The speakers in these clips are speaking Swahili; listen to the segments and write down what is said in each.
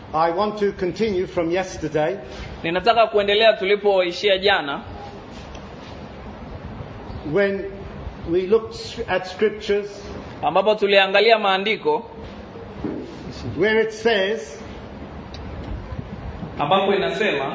I want to continue from yesterday ninataka kuendelea tulipoishia jana when we looked at scriptures ambapo tuliangalia maandiko where it says ambapo inasema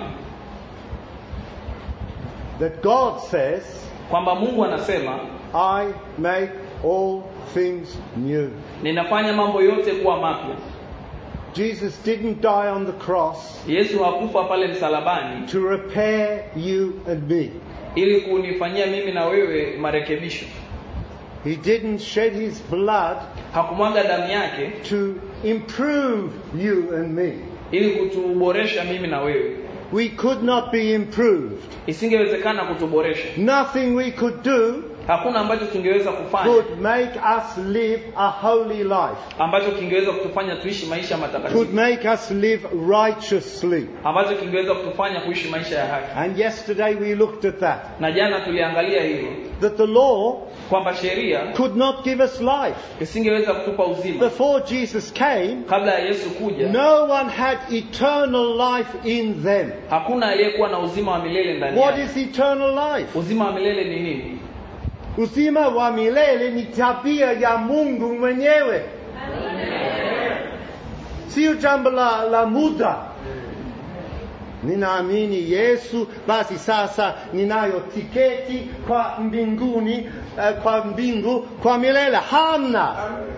that God says, kwamba mungu anasema I make all things new. ninafanya mambo yote kuwa mapya Jesus didn't die on the cross yesu hakufa pale msalabani to repair you and me. ili kunifanyia mimi na wewe marekebisho He didn't shed his blood hakumwaga damu yake to improve you and me. ili kutuboresha mimi na wewe We could not be improved. isingewezekana kutuboresha Nothing we could do hakuna ambacho kingeweza kufanya could make us live a holy life, ambacho kingeweza kutufanya tuishi maisha could matakatifu make us live righteously. ambacho kingeweza kutufanya kuishi maisha ya haki And yesterday we looked at that. na jana tuliangalia hilo That the law kwamba sheria could not give us life. isingeweza kutupa uzima Before Jesus came, kabla ya yesu kuja no one had eternal life in them. hakuna aliyekuwa na uzima wa milele ndani What yake is eternal life? uzima wa milele ni nini Uzima wa milele ni tabia ya Mungu mwenyewe, sio jambo la, la muda. Ninaamini Yesu, basi sasa ninayo tiketi kwa mbinguni, uh, kwa mbingu kwa milele. Hamna.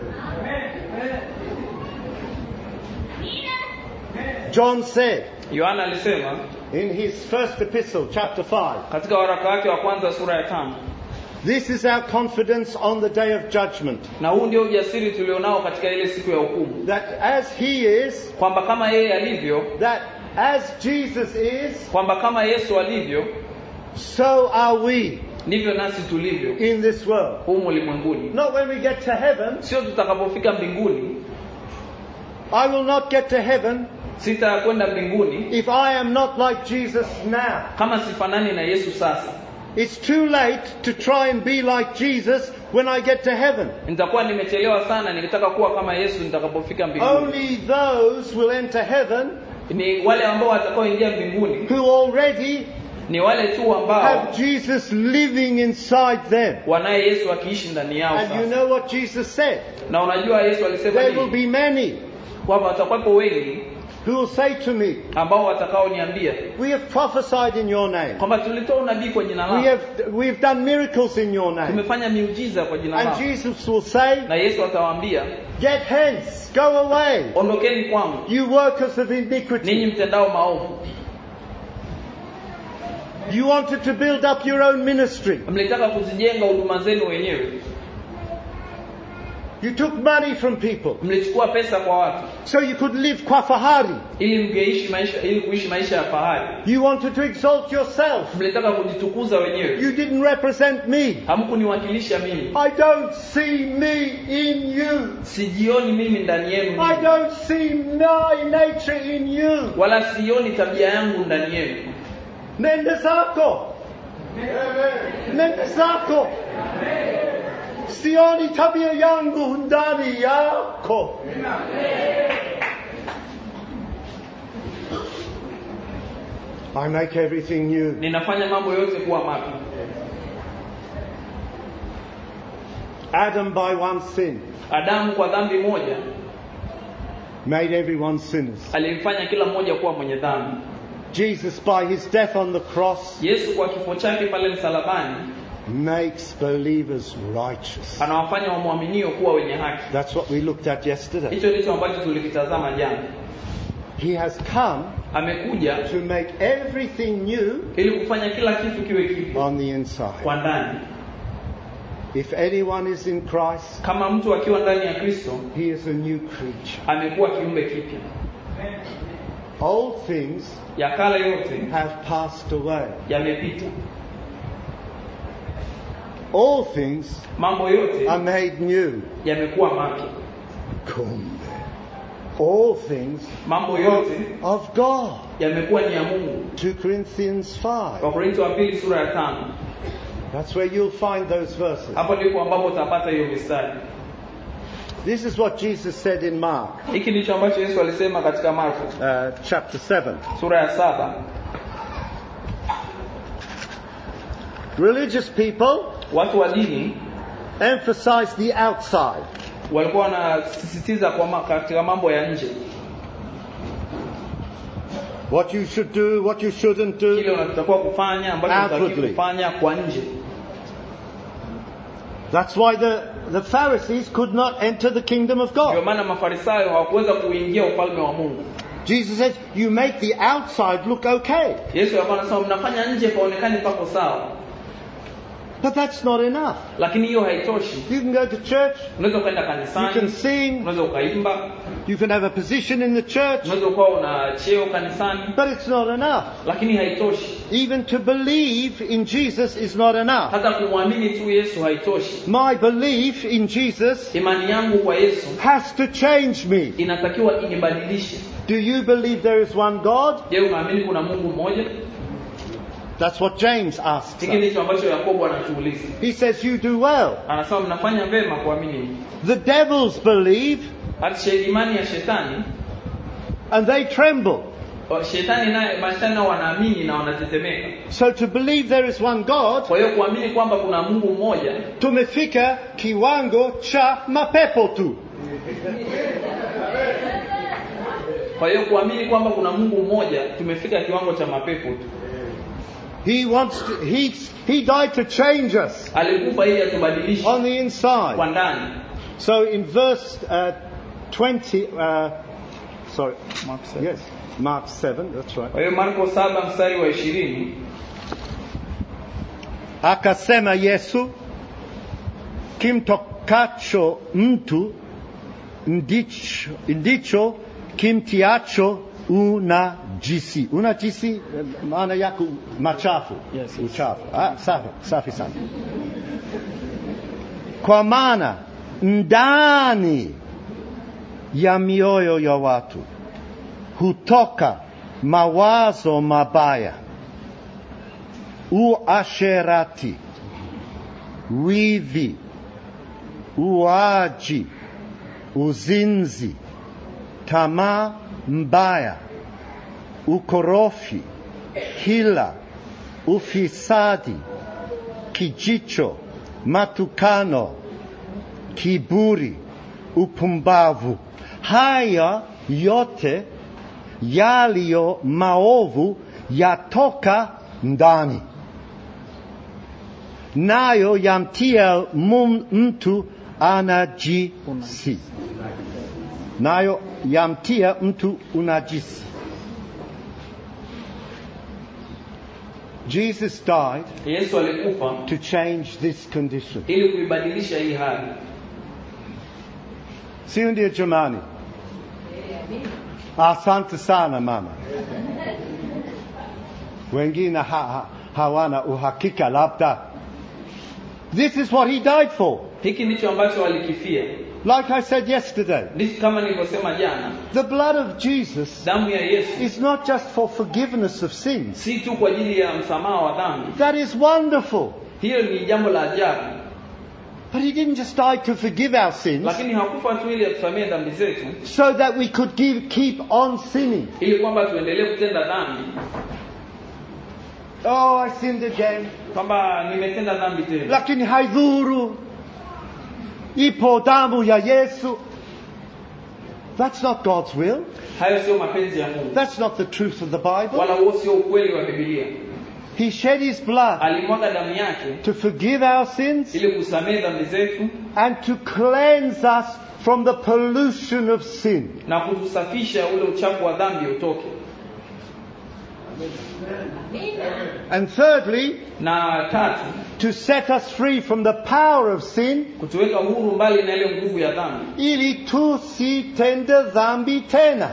John said yohana alisema in his first epistle, chapter 5, katika waraka wake wa kwanza sura ya tano this is our confidence on the day of judgment, na huu ndio ujasiri tulionao katika ile siku ya hukumu that as he is, kwamba kama yeye alivyo that as Jesus is, kwamba kama yesu alivyo so are we ndivyo nasi tulivyo in this world. humu ulimwenguni Not when we get to heaven. sio tutakapofika mbinguni I will not get to heaven sitakwenda mbinguni if I am not like Jesus now. kama sifanani na yesu sasa It's too late to try and be like Jesus when I get to heaven. nitakuwa nimechelewa sana nikitaka kuwa kama yesu nitakapofika mbinguni Only those will enter heaven ni wale ambao watakaoingia mbinguni who already ni wale tu ambao have Jesus living inside them. wanaye yesu akiishi ndani yao And you sasa know what Jesus said? na unajua yesu alisema There will nini be many kwamba watakuwepo wengi who will say to me, ambao watakaoniambia We have prophesied in your name. kwamba tulitoa unabii kwa jina We lako have, we have done miracles in your name. tumefanya miujiza kwa jina And lako Jesus will say, na yesu atawaambia Get hence, go away, ondokeni kwangu you workers of ninyi iniquity. mtendao maovu You wanted to build up your own ministry. mlitaka kuzijenga huduma zenu wenyewe You took money from people mlichukua pesa kwa watu so you could live kwa fahari. ili mngeishi maisha ili kuishi maisha ya fahari You wanted to exalt yourself. mlitaka kujitukuza wenyewe You didn't represent me. hamkuniwakilisha mimi I don't see me in you. sijioni mimi ndani yenu I mimi. don't see my nature in you. wala sioni tabia yangu ndani yenu Nenda zako. Nenda zako. Sioni tabia yangu ndani yako. I make everything new. ninafanya mambo yote kuwa mapya Adam by one sin adamu kwa dhambi moja made everyone sinners. alimfanya kila mmoja kuwa mwenye dhambi Jesus by his death on the cross yesu kwa kifo chake pale msalabani makes believers righteous. anawafanya wamwaminio kuwa wenye haki That's what we looked at yesterday. hicho ndicho ambacho tulikitazama jana He has come amekuja to make everything new ili kufanya kila kitu kiwe kipya on the inside. kwa ndani If anyone is in Christ, kama mtu akiwa ndani ya kristo he is a new creature. amekuwa kiumbe kipya Old things ya kale yote have passed away. yamepita All things mambo yote are made new. yamekuwa mapya Kumbe. All things mambo yote of God. yamekuwa ni ya mungu 2 Corinthians 5. wakorintho wa pili sura ya tano That's where you'll find those verses. hapo ndipo ambapo utapata hiyo mistari This is what Jesus said in Mark hiki ndicho ambacho yesu alisema katika marko uh, chapter 7. sura ya saba Religious people watu wa dini emphasize the outside. walikuwa wanasisitiza kwa ma, katika mambo ya nje What you should do, what you shouldn't kile do. unatakiwa kufanya ambacho unatakiwa Outwardly. kufanya kwa nje That's why the, the Pharisees could not enter the kingdom of ndio God. maana mafarisayo hawakuweza kuingia ufalme wa mungu Jesus says, you make the outside look okay. yesu alikuwa anasema mnafanya nje paonekane pako sawa But that's not enough. lakini hiyo haitoshi You can go to church, unaweza ukaenda you can kanisani sing, unaweza ukaimba you can have a position in the church, unaweza ukawa una cheo kanisani but it's not enough. lakini haitoshi Even to believe in Jesus is not enough. hata kumwamini tu yesu haitoshi My belief in Jesus imani yangu kwa yesu has to change me. inatakiwa inibadilishe Do you believe there is one God? je unaamini kuna mungu mmoja That's what James asks. hiki us. ndicho ambacho yakobo anatuuliza He says, You do well. anasema mnafanya vema kuamini The devils believe hata she- imani ya shetani and they tremble. o- shetani naye mashetani nao wanaamini na wanatetemeka So to believe there is one God, kwa hiyo kuamini kwamba kuna mungu mmoja tumefika kiwango cha mapepo tu. kwa hiyo kuamini kwamba kuna mungu mmoja tumefika kiwango cha mapepo tu He wants to, he, he died to change us alikufa ili atubadilishe on the inside. kwa ndani So in verse uh, 20, uh, sorry, yes, Mark 7, that's right. kwa hiyo marko saba mstari wa ishirini Akasema Yesu, kimtokacho mtu ndicho, ndicho kimtiacho unajisi. Unajisi eh, maana yako machafu, Yes, yes. uchafu. Ah, safi, safi sana. Kwa maana ndani ya mioyo ya watu hutoka mawazo mabaya uasherati, wivi, uaji, uzinzi, tamaa mbaya, ukorofi, hila, ufisadi, kijicho, matukano, kiburi, upumbavu. Haya yote yaliyo maovu yatoka ndani, nayo yamtia mum- mtu anajisi, nayo yamtia mtu unajisi. Jesus died yesu alikufa to change this condition. ili kuibadilisha hii hali Sio ndio jamani? Asante sana mama. Wengine ha, ha, hawana uhakika labda. This is what he died for. hiki ndicho ambacho walikifia Like I said yesterday, Ndicho kama nilivyosema jana the blood of Jesus damu ya yesu is not just for forgiveness of sins. si tu kwa ajili ya msamaha wa dhambi That is wonderful. hiyo ni jambo la ajabu But he didn't just die to forgive our sins lakini hakufa tu ili atusamie dhambi zetu so that we could give, keep on sinning. ili kwamba tuendelee kutenda dhambi Oh, I sinned again. kwamba nimetenda dhambi tena lakini haidhuru ipo damu ya yesu that's not god's will hayo sio mapenzi ya mungu that's not the truth of the bible wala huo sio ukweli wa bibilia he shed his blood alimwaga damu yake to forgive our sins ili kusamehe dhambi zetu and to cleanse us from the pollution of sin na kutusafisha ule uchafu wa dhambi utoke and thirdly na tatu to set us free from the power of sin kutuweka huru mbali na ile nguvu ya dhambi ili tusitende dhambi tena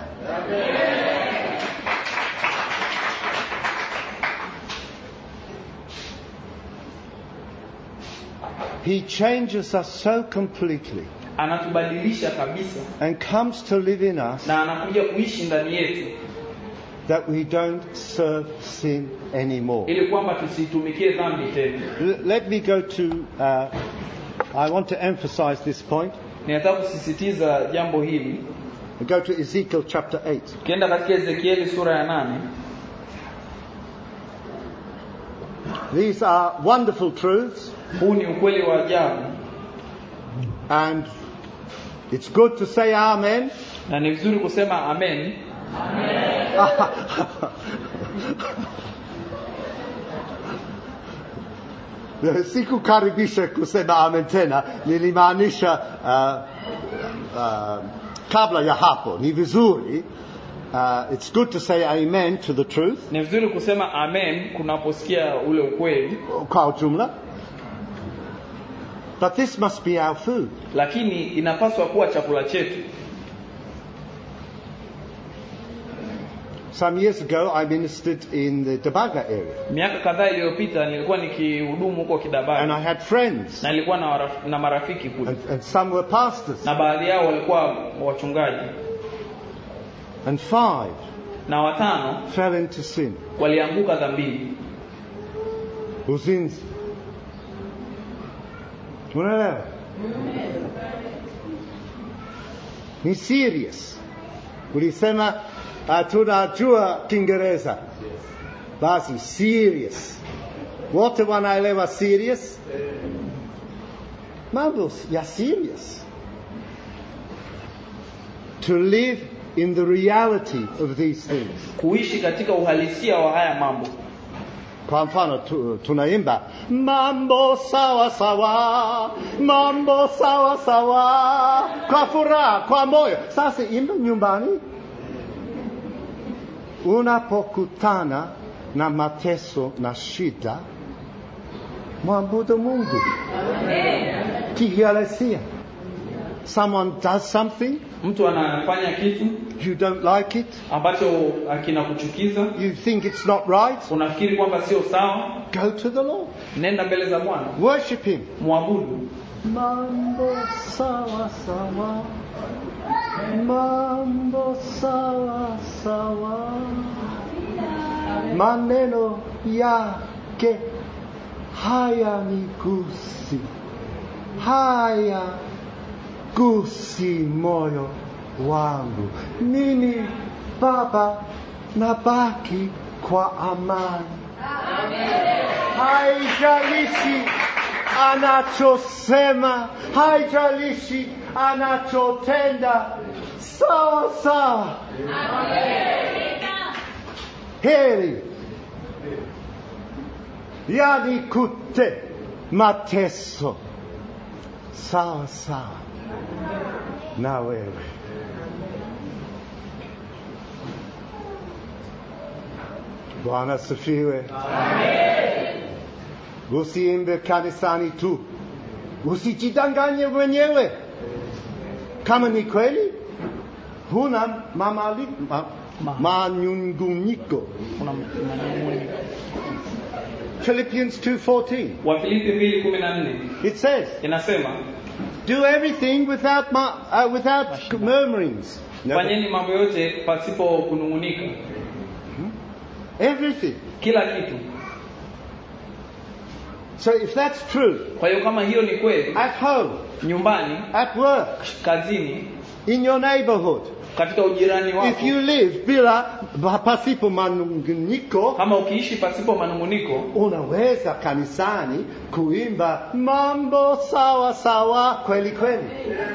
He changes us so completely anatubadilisha kabisa and comes to live in us na anakuja kuishi ndani yetu that we don't serve sin anymore. ili kwamba tusitumikie dhambi tena L- Let me go to, uh, I want to emphasize this point. ninataka kusisitiza jambo hili We go to Ezekiel chapter 8. tukienda katika ezekieli sura ya nane These are wonderful truths, huu ni ukweli wa ajabu and it's good to say Amen. na ni vizuri kusema amen Sikukaribisha kusema amen tena, nilimaanisha uh, uh, kabla ya hapo. Ni vizuri. Uh, it's good to say amen to the truth ni vizuri kusema amen kunaposikia ule ukweli kwa ujumla. But this must be our food. lakini inapaswa kuwa chakula chetu Some years ago, I ministered in the Dabaga area, miaka kadhaa iliyopita nilikuwa nikihudumu huko and kidabani I had friends, na nilikuwa na, waraf- na marafiki kule and, and some were pastors, na baadhi yao walikuwa wachungaji and five na watano fell into sin. walianguka dhambini uzinzi. Unaelewa? Ni serious. Ulisema uh, tunajua Kiingereza, basi serious. Wote wanaelewa serious? Mambo ya serious. To live in the reality of these things. kuishi katika uhalisia wa haya mambo Kwa mfano tu, tunaimba mambo sawa sawa, mambo sawa sawa, kwa furaha, kwa moyo. Sasa imba nyumbani, unapokutana na mateso na shida, mwabudu Mungu kihalisia. Someone does something, mtu anafanya kitu you don't like it, ambacho kinakuchukiza you think it's not right, unafikiri kwamba sio sawa go to the Lord, nenda mbele za bwana worship Him. mwabudu Mambo sawa sawa, mambo sawa sawa, maneno yake haya ni gusi, haya gusi moyo wangu. Mimi Baba nabaki kwa amani. Haijalishi anachosema, haijalishi anachotenda, sawa sawa. Heri yani kute mateso, sawa sawa na wewe. Bwana sifiwe. Usiimbe kanisani tu, usijidanganye mwenyewe. Kama ni kweli huna mamali, ma, Ma- manyunguniko. kuna manung'uniko. Philippians 2:14. wafilipi mbili kumi na nne It says, inasema "Do everything without ma, uh, without murmurings." Never- fanyeni mambo yote pasipo kunung'unika Everything. kila kitu So if that's true, kwa hiyo kama hiyo ni kweli at home, nyumbani at work, kazini in your neighborhood, katika ujirani wako if you live bila pasipo manunguniko, kama ukiishi pasipo manung'uniko unaweza kanisani kuimba mambo sawa sawa kweli kweli.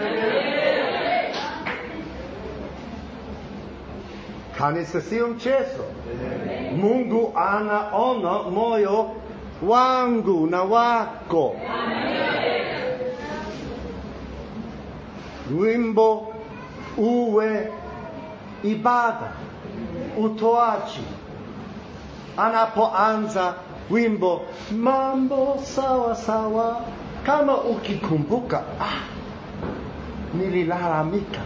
Kanisa sio mchezo. Mungu anaona moyo wangu na wako. Wimbo uwe ibada, utoaji anapoanza wimbo mambo sawa sawa, kama ukikumbuka, ah, nililalamika,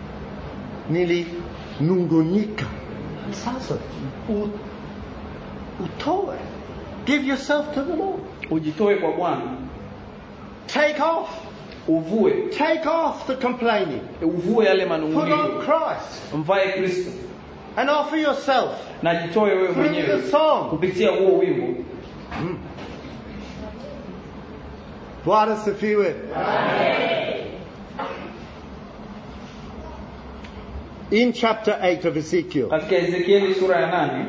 nilinungunika, sasa u, utoe, give yourself to the Lord, ujitoe kwa bwana take off, uvue take off the complaining, uvue yale put on manung'uniko Christ, mvae kristo and offer yourself na jitoe wewe through the mwenyewe song. kupitia huo wimbo Bwana sifiwe. in chapter 8 of Ezekiel, katika ezekieli sura ya nane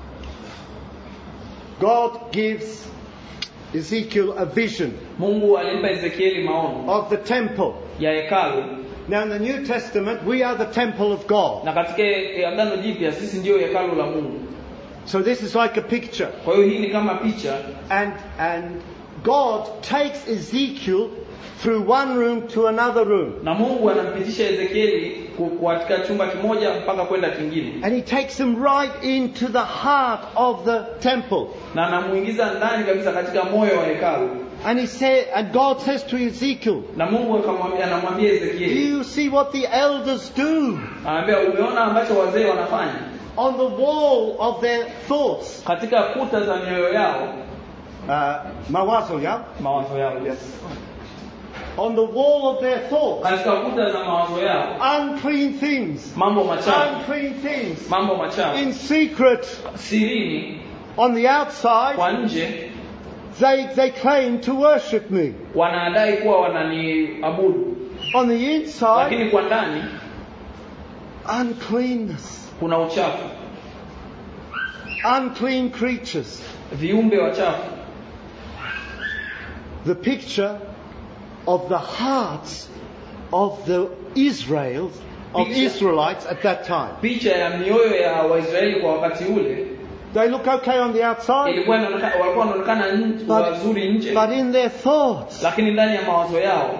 God gives Ezekiel a vision mungu alimpa ezekieli maono of the temple. ya hekalu Now, in the New Testament, we are the temple of God. na katika agano jipya sisi ndiyo hekalu la mungu So, this is like a picture. kwa hiyo hii ni kama picha And, and God takes Ezekiel through one room to another room. na mungu anampitisha ezekieli ku- katika chumba kimoja mpaka kwenda kingine And he takes him right into the heart of the temple. na anamuingiza ndani kabisa katika moyo wa hekalu And he said, and God says to Ezekiel, na mungu akamwambia anamwambia Do ezekieli you see what the elders do anamwambia umeona ambacho wazee wanafanya on the wall of their thoughts? katika kuta za mioyo yao Uh, mawazo yao? mawazo yao On the wall of their thoughts. katika kuta za mawazo yao Unclean things. mambo machafu Unclean things. mambo machafu In secret, sirini on the outside, kwa nje they, they claim to worship me. wanadai kuwa wananiabudu On the inside, lakini kwa ndani uncleanness. kuna uchafu Unclean creatures. viumbe wachafu The picture of the hearts of the Israels, of Picture. Israelites at that time. picha ya mioyo ya waisraeli kwa wakati ule They look okay on the outside, ilikuwa inaonekana- walikuwa wanaonekana nje- wazuri but, nje but in their thoughts, lakini ndani ya mawazo yao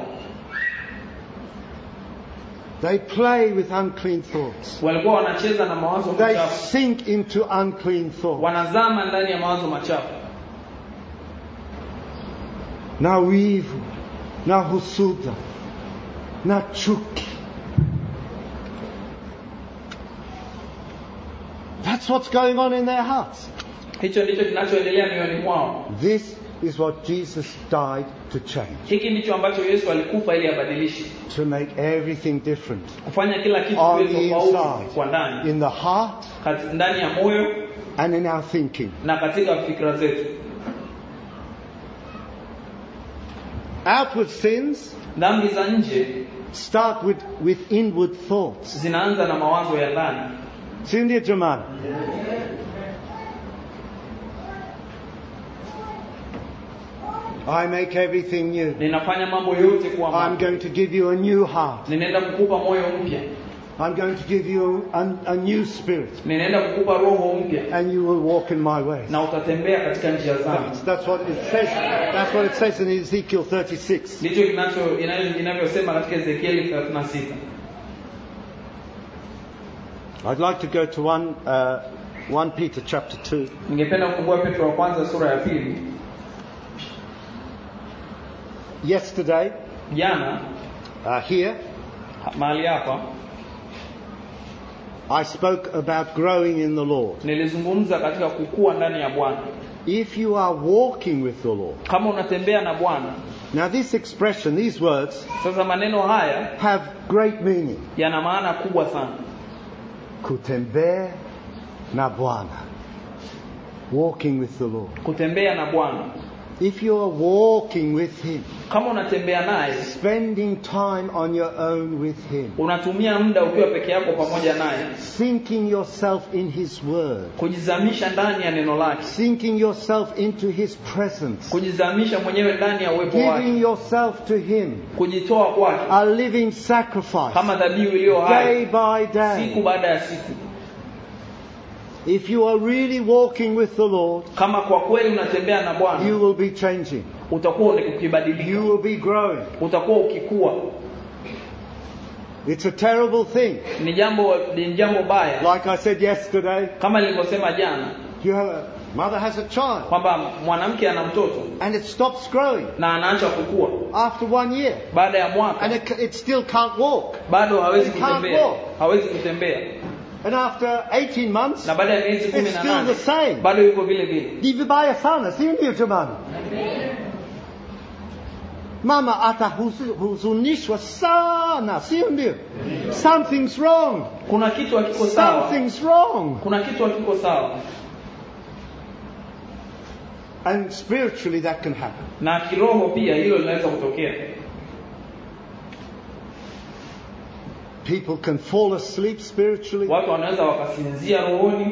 they play with unclean thoughts. walikuwa wanacheza na mawazo They machafu sink into unclean thoughts. wanazama ndani ya mawazo machafu Na wivu, na husuda, na chuki. That's what's going on in their hearts. hicho ndicho kinachoendelea mioyoni mwao This is what Jesus died to change, hiki ndicho ambacho yesu alikufa ili abadilishe to make everything different. kufanya kila kitu On kiwe the tofauti inside, kwa ndani in the heart Kati- ndani ya moyo and in our thinking. na katika fikra zetu Outward sins dhambi za nje start with, with inward thoughts. zinaanza na mawazo ya ndani Si ndio jamani? I make everything new. ninafanya mambo yote kuwa I'm mapya going to give you a new heart. ninaenda kukupa moyo mpya I'm going to give you a, a new spirit. ninaenda kukupa roho mpya And you will walk in my ways. na utatembea katika njia zangu That's, that's what it says. That's what it says in Ezekiel 36. ndicho kinacho ina- inavyosema katika ezekieli 36 I'd like to go to one, uh, 1 Peter chapter 2. ningependa kufungua petro wa kwanza sura ya pili Yesterday, jana uh, here, ha- mahali hapa I spoke about growing in the Lord. nilizungumza katika kukua ndani ya bwana If you are walking with the Lord. kama unatembea na bwana Now, this expression, these words, sasa maneno haya have great meaning. yana maana kubwa sana Kutembea na Bwana. Walking with the Lord. kutembea na bwana If you are walking with Him, kama unatembea naye spending time on your own with Him, unatumia muda ukiwa peke yako pamoja naye sinking yourself in His Word, kujizamisha ndani ya neno lake sinking yourself into His presence, kujizamisha mwenyewe ndani ya uwepo giving wake yourself to Him, kujitoa kwake a living sacrifice, kama dhabihu iliyo day hai by siku day. baada ya siku If you are really walking with the Lord, kama kwa kweli unatembea na you bwana will be changing. utakuwa You ukibadilika will be growing. utakuwa ukikua It's a terrible thing. ni jambo ni jambo baya Like I said yesterday, kama nilivyosema jana you have a mother has a child kwamba mwanamke ana mtoto and it stops growing na anaacha kukua after one year baada ya and mwaka it, it still can't walk. bado hawezi It can't kutembea walk. hawezi kutembea And after 18 months, na baada ya miezi kumi it's na still the nane same. bado yuko vile vile Ni vibaya sana, si ndio jamani? Mama atahuzunishwa sana, si ndio? Something's wrong. kuna kitu hakiko sawa Something's wrong. kuna kitu hakiko sawa And spiritually that can happen. na kiroho pia hilo linaweza kutokea People can fall asleep spiritually. watu wanaweza wakasinzia rohoni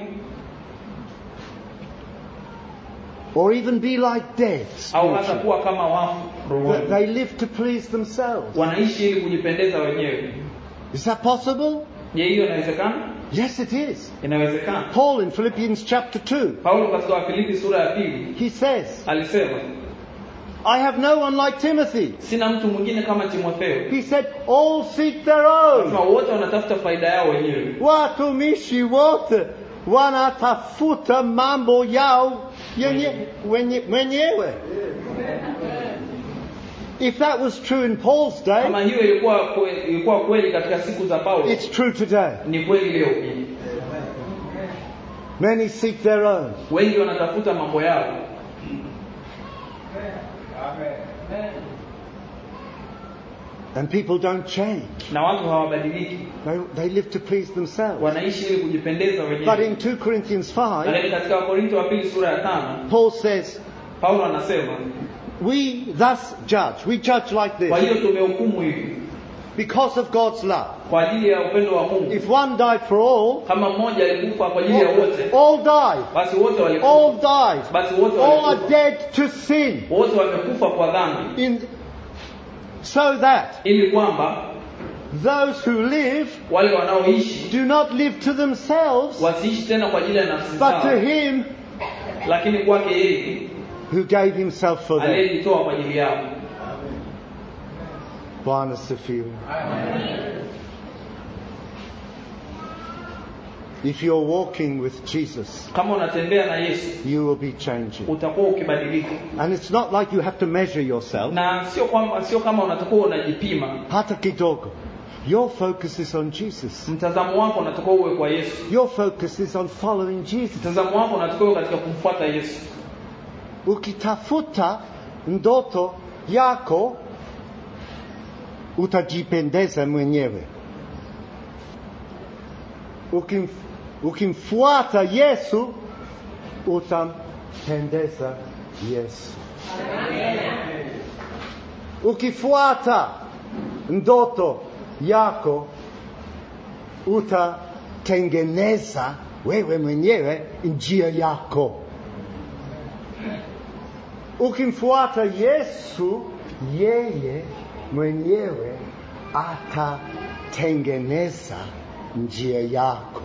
or even be like dead. au hata spiritually. kuwa kama wafu That rohoni They live to please themselves. wanaishi ili kujipendeza wenyewe Is that possible? je hiyo inawezekana Yes, it is. inawezekana Paul in Philippians chapter 2, paulo katika wafilipi sura ya pili he says, alisema I have no one like Timothy. sina mtu mwingine kama timotheo He said, all seek their Anasema own. wote wanatafuta faida yao wenyewe Watumishi wote wanatafuta mambo yao yenye- wenye- mwenyewe. If that was true in Paul's day, kama hiyo ilikuwa kwe- ilikuwa kweli katika siku za paulo it's true today. ni kweli leo pia Many seek their own. wengi wanatafuta mambo yao And people don't change. na watu hawabadiliki They, they live to please themselves. wanaishi ili kujipendeza But wenyewe in 2 Corinthians 5, lakini katika wakorinto wa pili sura ya tano Paul says, paulo anasema We thus judge. We judge like kwa this hiyo tumehukumu hivi because of God's love. kwa ajili ya upendo wa mungu If one died for all, kama mmoja alikufa kwa ajili ya wote all died. basi wote walikufa All died. basi wote All are walikufa dead to sin. wote wamekufa kwa dhambi In, so that ili kwamba those who live wale wanaoishi do not live to themselves, wasiishi tena kwa ajili ya nafsi but zao to Him lakini kwake yeye who gave Himself for them. aliyejitoa kwa ajili yao Bwana asifiwe. If you're walking with Jesus, kama unatembea na yesu you will be changing. utakuwa ukibadilika And it's not like you have to measure yourself. na sio kwamba sio kama unatakuwa unajipima Hata kidogo. Your focus is on Jesus. mtazamo wako unatakiwa uwe kwa yesu Your focus is on following Jesus. mtazamo wako unatakiwa uwe katika kumfuata yesu Ukitafuta ndoto yako utajipendeza mwenyewe. Ukim, ukimfuata Yesu utampendeza Yesu. Ukifuata ndoto yako utatengeneza wewe mwenyewe njia yako. Ukimfuata Yesu, yeye mwenyewe atatengeneza njia yako.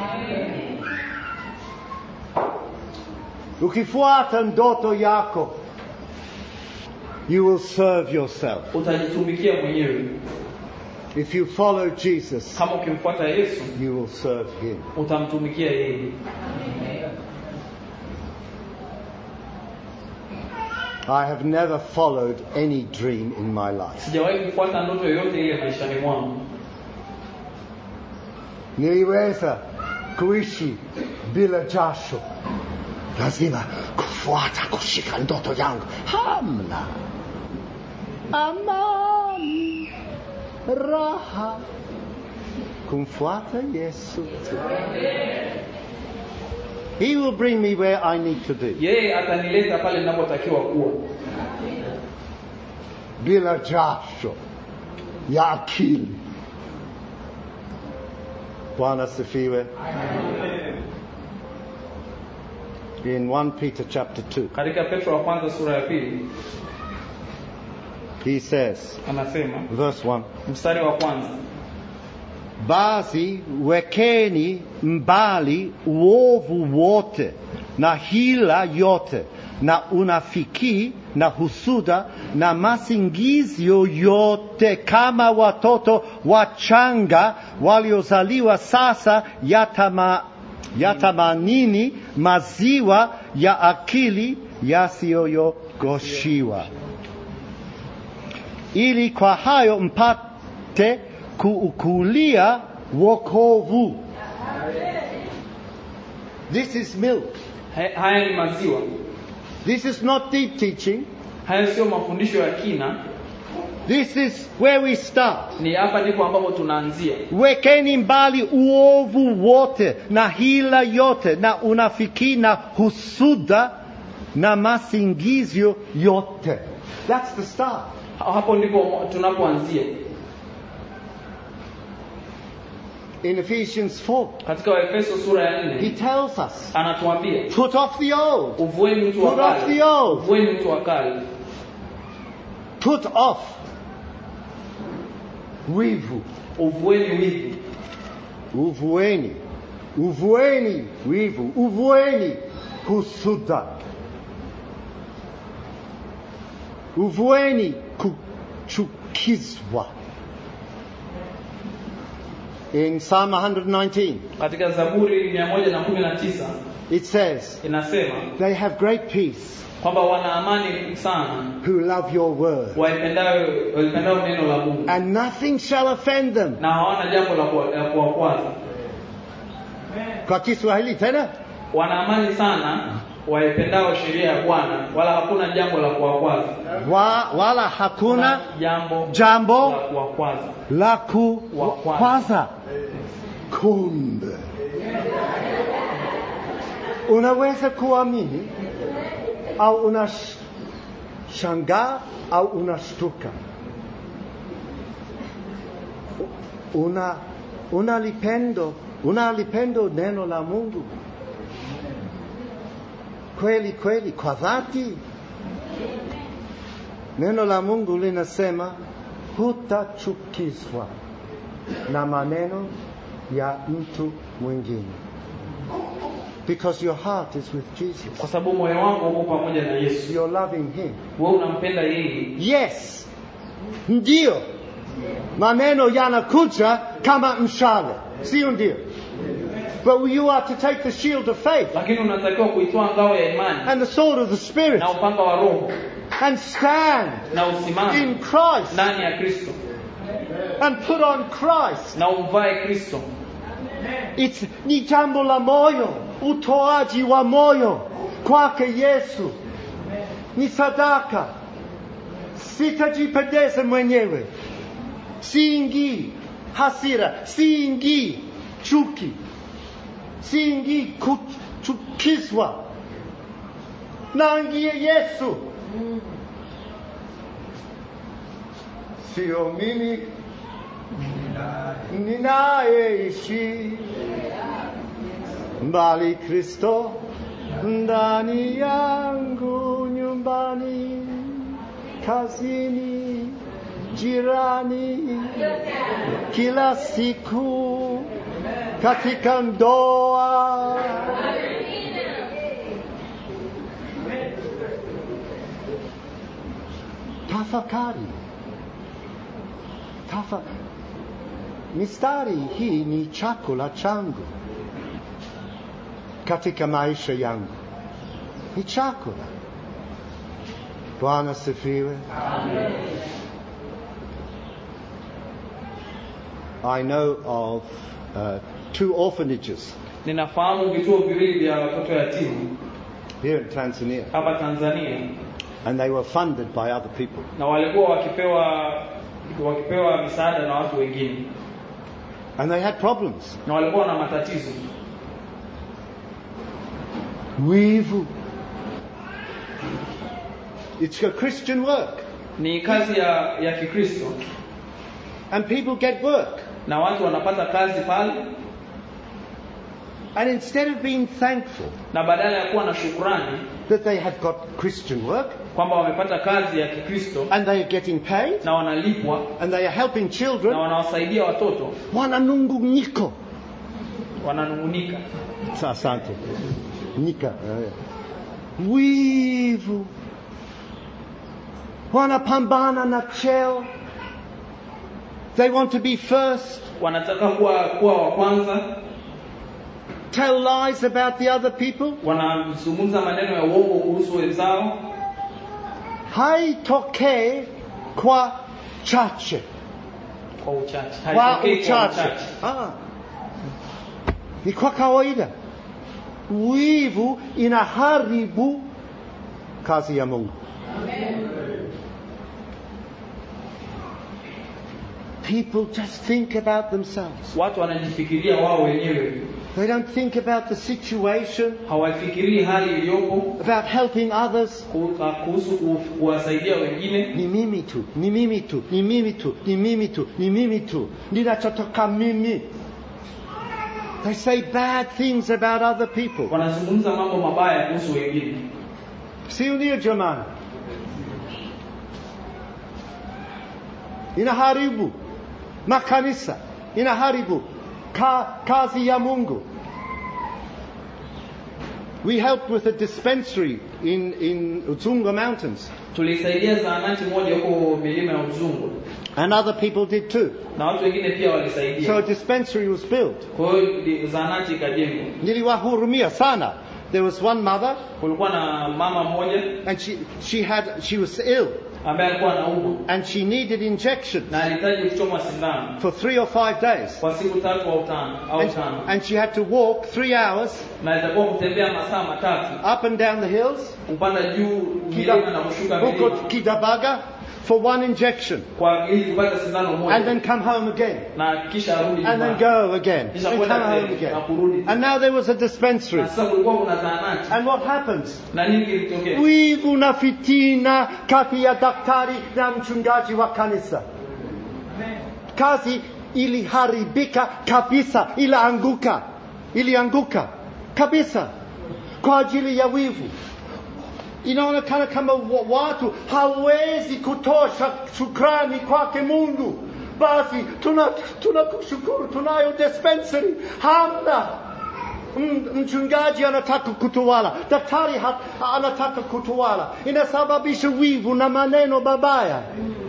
Ukifuata ndoto yako, you will serve yourself. utajitumikia mwenyewe If you follow Jesus, kama ukimfuata yesu you will serve him. utamtumikia yeye I have never followed any dream in my life. sijawahi kufuata ndoto yoyote ile maishani mwangu Niliweza kuishi bila jasho, lazima kufuata kushika ndoto yangu. Hamna amani, raha kumfuata Yesu tu. He will bring me where I need to be. yeye atanileta pale ninapotakiwa kuwa bila jasho ya akili. Bwana sifiwe. In 1 Peter chapter 2, katika petro wa kwanza sura ya pili he says, anasema verse 1, mstari wa kwanza basi wekeni mbali uovu wote na hila yote na unafiki na husuda na masingizio yote kama watoto wachanga waliozaliwa sasa yatama, yatamanini maziwa ya akili yasiyoyogoshiwa ili kwa hayo mpate kuukulia wokovu. This is milk. Ha- haya ni maziwa This is not deep teaching. haya sio mafundisho ya kina This is where we start. ni hapa ndipo ambapo tunaanzia Wekeni mbali uovu wote na hila yote na unafiki na husuda na masingizio yote. That's the start. Ha- hapo ndipo tunapoanzia in Ephesians 4. katika waefeso sura ya He nne tells us, anatuambia put off the old, uvueni mtu wa Put off kale the old. uvueni mtu wa kale put off wivu, uvueni wivu uvueni, uvueni wivu, uvueni husuda, uvueni kuchukizwa. In Psalm 119, katika zaburi mia moja na kumi na tisa it says, inasema They have great peace kwamba wana amani sana who love your word, waipendao waipendao neno la mungu and nothing shall offend them. na hawana jambo la kuwa- la kuwakwaza Kwa Kiswahili tena, wana amani sana waipendao sheria ya bwana wala hakuna jambo la kuwakwaza wa, wala hakuna jambo jambo la kuwakwaza la kukwaza. Kumbe unaweza kuamini au unashangaa au unashtuka, una unalipendo unalipendo neno la Mungu kweli kweli kwa dhati. Neno la Mungu linasema hutachukizwa na maneno ya mtu mwingine because your heart is with Jesus. kwa sababu moyo wako uko pamoja na yesu You're loving him. wewe unampenda yeye Yes, ndio maneno yanakuja kama mshale, sio ndio? But you are to take the shield of faith lakini unatakiwa kuitoa ngao ya imani and the sword of the Spirit na upanga wa roho and stand na in usimame Christ ndani ya kristo and put on Christ. na umvae kristo It's ni jambo la moyo, utoaji wa moyo kwake Yesu ni sadaka. Sitajipendeza mwenyewe, siingii hasira, siingii chuki, siingii kuchukizwa. Naingia Yesu, sio mimi ninayeishi mbali Kristo ndani yangu, nyumbani, kazini, jirani, kila siku katika ndoa. Tafakari, tafakari. Mistari hii ni chakula changu katika maisha yangu, ni chakula. Bwana sifiwe. I know of uh, two orphanages ninafahamu vituo viwili vya watoto yatima here in Tanzania, hapa tanzania and they were funded by other people. na walikuwa wakipewa wakipewa misaada na watu wengine And they had problems. na walikuwa na matatizo Wivu. It's a Christian work, ni kazi ya ya kikristo and people get work. na watu wanapata kazi pale And instead of being thankful na badala ya kuwa na shukrani that they have got Christian work kwamba wamepata kazi ya kikristo and they are getting paid na wanalipwa and they are helping na children, wanawasaidia watoto wananunguniko. wananungunika Asante. Nika. eh. Wivu. Wanapambana na cheo. They want to be first. wanataka kuwa kuwa wa kwanza Tell lies about the other people. wanazungumza maneno ya uongo kuhusu wenzao Haitokee kwa chache. kwa uchache Kwa Haitokei kwa uchache. Ah. Ni kwa kawaida. Wivu inaharibu kazi ya Mungu. People just think about themselves. watu wanajifikiria wao wenyewe They don't think about the situation, hawafikirii hali iliyopo about helping others. ku- kuhusu ku- kuwasaidia wengine Ni mimi tu, ni mimi tu, ni mimi tu, ni mimi tu, ni mimi tu. Ninachotoka mimi. They say bad things about other people. wanazungumza mambo mabaya kuhusu wengine Si ndio jamani? Inaharibu makanisa, inaharibu ka, kazi ya Mungu. We helped with a dispensary in, in Uzunga Mountains, tulisaidia zahanati moja huko milima ya uzungu and other people did too. na watu wengine pia So a walisaidia dispensary was built. kwa hiyo ndi- zahanati ikajengwa Niliwahurumia sana. There was one mother, kulikuwa na mama mmoja and she, she, had, she was ill, ambaye alikuwa anaumwa and she needed injections na alihitaji kuchomwa sindano for three or five days. kwa siku tatu au tano au And, tano and she had to walk three hours na itakuwa kutembea masaa matatu up and down the hills, kupanda juu milima na kushuka huko milima Kidabaga, for one injection, kwa ili kupata sindano and moja then come home again, na kisha arudi and then nyumbani. go again, Kisha and kwenda come home tena, again. na kurudi. And now there was a dispensary. na sasa kulikuwa kuna zahanati And what happens? na nini kilitokea Wivu na fitina kati ya daktari na mchungaji wa kanisa. Kazi iliharibika kabisa, ilianguka, ilianguka kabisa kwa ajili ya wivu. Inaonekana kama wa- watu hawezi kutosha shukrani kwake Mungu. Basi tuna tunakushukuru, tunayo dispensary, hamna M- mchungaji anataka kutawala, daktari ha- anataka kutawala, inasababisha wivu na maneno mabaya,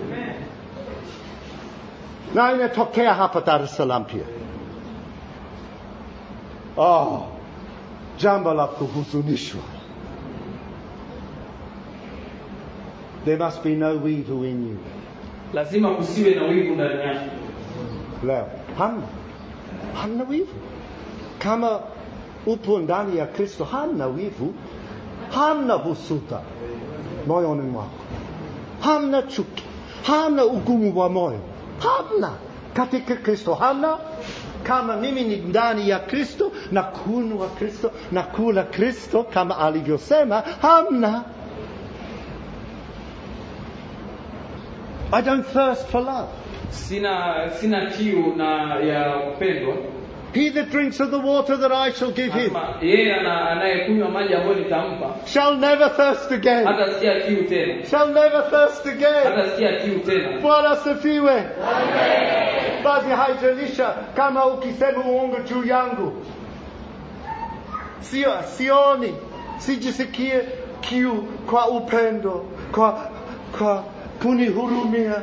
na inatokea hapa Dar es Salaam pia. Oh, jambo la kuhuzunishwa. There must be no wivu in you. lazima kusiwe na wivu ndani yako Leo hamna, hamna wivu. Kama upo ndani ya Kristo, hamna wivu, hamna husuda moyoni mwako, hamna chuki, hamna ugumu wa moyo, hamna katika Kristo, hamna. Kama mimi ni ndani ya Kristo na kunywa Kristo na kula Kristo kama alivyosema, hamna. I don't thirst for love. sina sina kiu na ya kupendwa He that drinks of the water that I shall give him Anasema, yeye ana- anayekunywa maji ambayo nitampa shall never thirst again. hata sikia kiu tena Shall never thirst again. hata sikia kiu tena Bwana asifiwe. Basi haijalisha kama ukisema uongo juu yangu, sio sioni, sijisikie kiu kwa upendo, kwa kwa kunihurumia.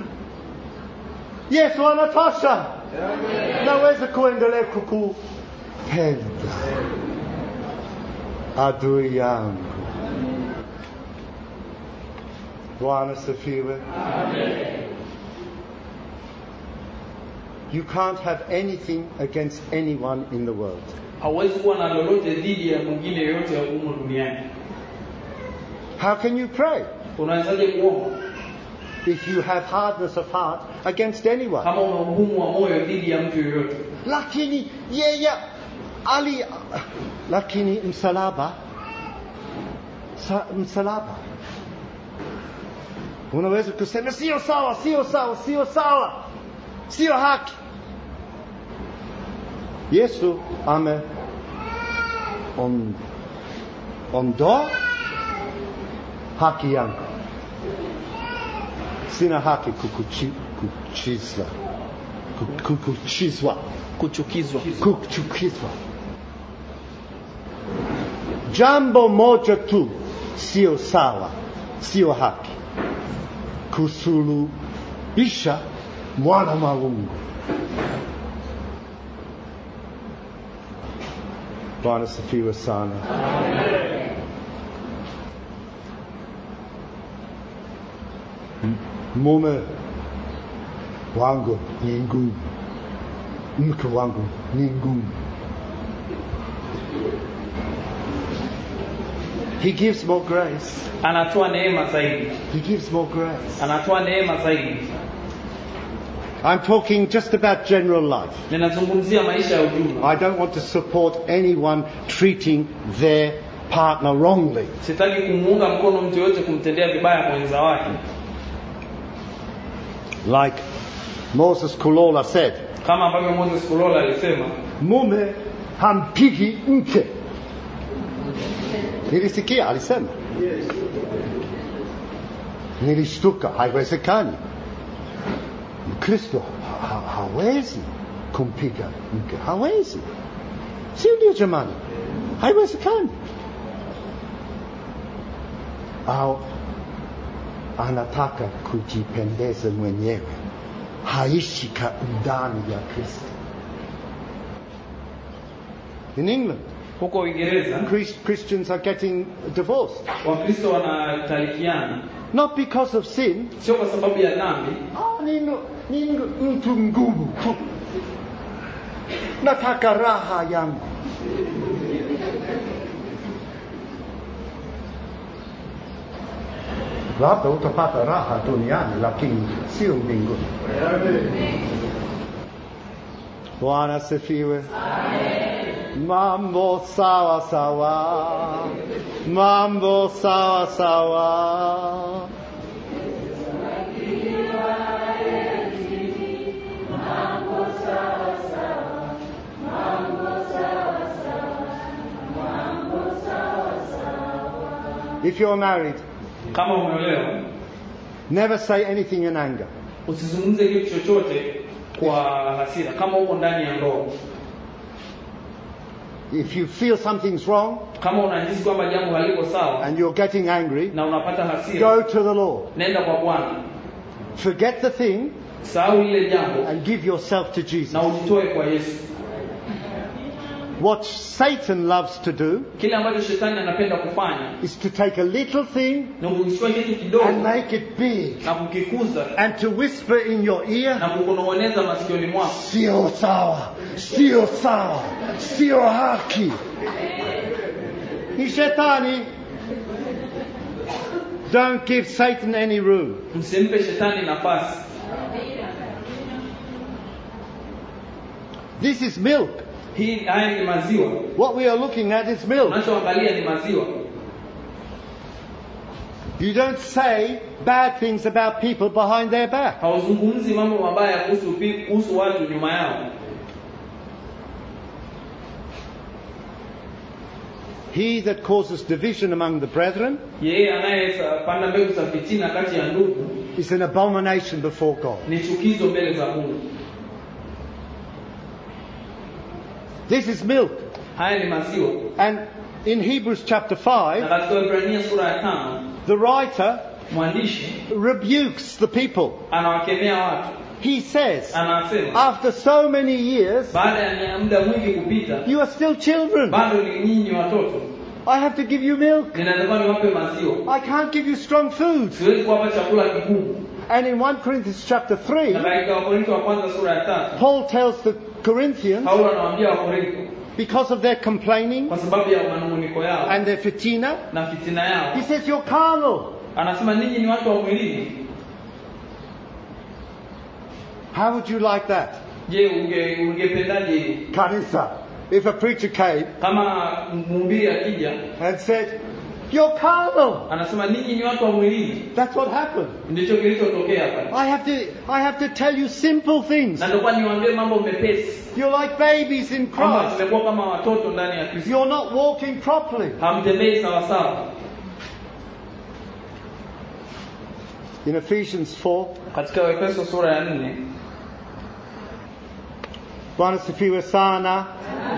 Yesu anatosha, naweza kuendelea kukupenda adui yangu. Bwana asifiwe. You can't have anything against anyone in the world. hauwezi kuwa na lolote dhidi ya mwingine yoyote ya humu duniani How can you pray unawezaje kuomba if you have hardness of heart against anyone? kama una ugumu wa moyo dhidi ya mtu yoyote Lakini yeye ali, lakini msalaba, sa, msalaba unaweza kusema sio sawa, sio sawa, sio sawa, sio haki. Yesu ame on, ondoa haki yangu, sina haki kukuchi, kuchizwa, ku- kukuchizwa kuchukizwa kuchukizwa. Jambo moja tu sio sawa, sio haki, kusulubisha mwana wa Mungu. Bwana asifiwe sana. M- Mume wangu ni ngumu mke wangu ni ngumu. He gives more grace. anatoa neema zaidi He gives more grace. anatoa neema zaidi I'm talking just about general life. ninazungumzia maisha ya ujumla I don't want to support anyone treating their partner wrongly. sitaki kumuunga mkono mtu yoyote kumtendea vibaya mwenza wake Like Moses Kulola said, kama ambavyo moses kulola alisema mume hampigi mke nilisikia alisema nilishtuka haiwezekani mkristo ha, ha, hawezi kumpiga mke hawezi si ndio jamani haiwezekani au anataka kujipendeza mwenyewe haishi ka ndani ya kristo in england huko uingereza Chris- christians are getting divorced wakristo wanatalikiana not because of sin sio kwa sababu ya dhambi Ah, ni, ni mtu mgumu tu nataka raha yangu labda utapata raha duniani lakini sio mbinguni bwana sifiwe mambo sawa sawa mambo sawa sawa If you're married, kama umeolewa never say anything in anger. usizungumze kitu chochote kwa hasira kama uko ndani ya ndoa If you feel something's wrong kama unahisi kwamba jambo haliko sawa and you're getting angry, na unapata hasira go to the Lord. nenda kwa bwana Forget the thing sahau lile jambo and give yourself to na Jesus. ujitoe kwa yesu What Satan loves to do kile ambacho shetani anapenda kufanya is to take a little thing ni kuchukua kitu kidogo and make it big na kukikuza and to whisper in your ear, na kukunong'oneza masikioni mwako sio sawa, sio sawa, sio haki. Ni shetani. Don't give Satan any room. msimpe shetani nafasi This is milk. hii haya ni maziwa What we are looking at is milk. unachoangalia ni maziwa You don't say bad things about people behind their back. hauzungumzi mambo mabaya kuhusu pi- kuhusu watu nyuma yao He that causes division among the brethren yeye anayepanda mbegu za fitina kati ya ndugu is an abomination before God. ni chukizo mbele za mungu This is milk. haya ni maziwa And in Hebrews chapter na 5, katika Waebrania sura ya tano the writer mwandishi rebukes the people. anawakemea watu He says, anasema after so many years, baada ya muda mwingi kupita you are still children. bado ni nyinyi watoto I have to give you milk. ninatakiwa niwape maziwa I can't give you strong food. siwezi kuwapa chakula kigumu And in 1 Corinthians chapter na 3, katika wakorinto wa kwanza sura ya tatu Paul tells the Corinthians, paulo anawaambia wakorinto because of their complaining kwa sababu ya manunguniko yao and their fitina, na fitina yao he says, you're carnal. anasema ninyi ni watu wa mwilini How would you like that? je unge ungependaje hili Kanisa. If a preacher came kama mhubiri akija and said, you're carnal. anasema ninyi ni watu wa mwilini That's what happened. ndicho kilichotokea pale I have to, I have to tell you simple things. na ndokuwa niwaambie mambo mepesi You're like babies in kwamba Christ. tumekuwa kama watoto ndani ya kristo You're not walking properly. hamtembei sawasawa In Ephesians 4, katika waefeso sura ya nne Bwana sifiwe sana.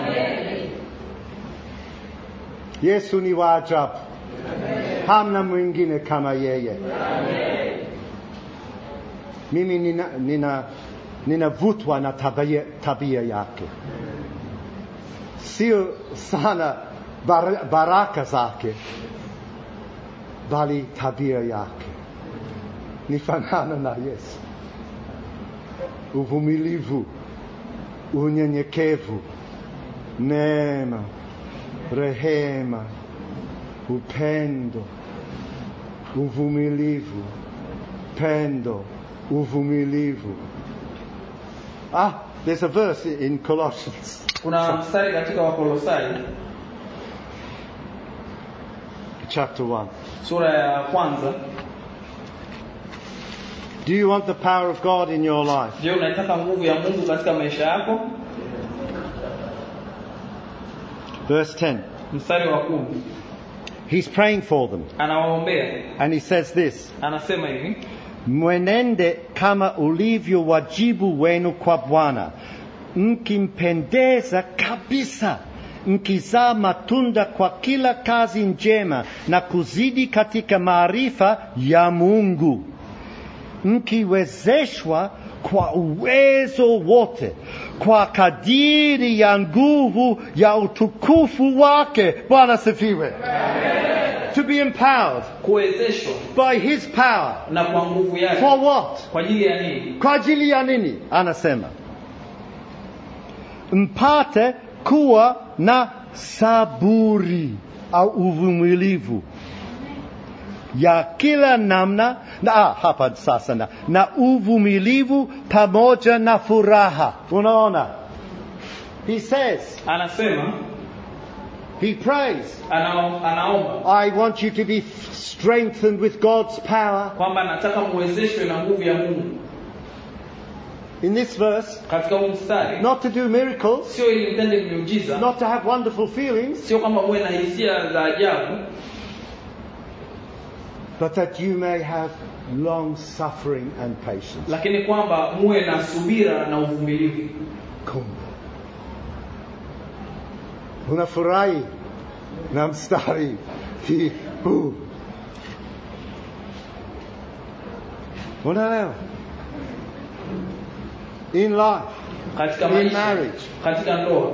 Yesu ni wa ajabu. Hamna mwingine kama yeye. Mimi nina, nina, ninavutwa na tabia, tabia yake, sio sana bar, baraka zake, bali tabia yake ni fanana na Yesu, uvumilivu unyenyekevu, neema, rehema, upendo, uvumilivu, pendo, uvumilivu. Ah, there's a verse in Colossians kuna mstari katika wakolosai chapter 1. sura ya kwanza Do you want the power of God in your life? je unataka nguvu ya mungu katika maisha yako Verse 10. mstari wa kumi He's praying for them. anawaombea And he says this anasema hivi Mwenende kama ulivyo wajibu wenu kwa Bwana, mkimpendeza kabisa, mkizaa matunda kwa kila kazi njema na kuzidi katika maarifa ya Mungu, mkiwezeshwa kwa uwezo wote kwa kadiri ya nguvu ya utukufu wake. Bwana sifiwe. To be empowered kuwezeshwa by his power. na kwa nguvu yake For what? kwa ajili ya nini Kwa ajili ya nini? Anasema mpate kuwa na saburi au uvumilivu ya kila namna na ah, hapa sasa na, na uvumilivu pamoja na furaha. Unaona, he says, anasema he prays, anao- anaomba I want you to be strengthened with God's power. kwamba nataka muwezeshwe na nguvu ya Mungu In this verse, katika huu mstari not to do miracles, sio ili mtende miujiza not to have wonderful feelings, sio kwamba muwe na hisia za ajabu but that you may have long suffering and patience. lakini kwamba muwe na subira na uvumilivu Kumbe unafurahi na mstari hii huu, unaelewa? In life, katika in maisha marriage, katika ndoa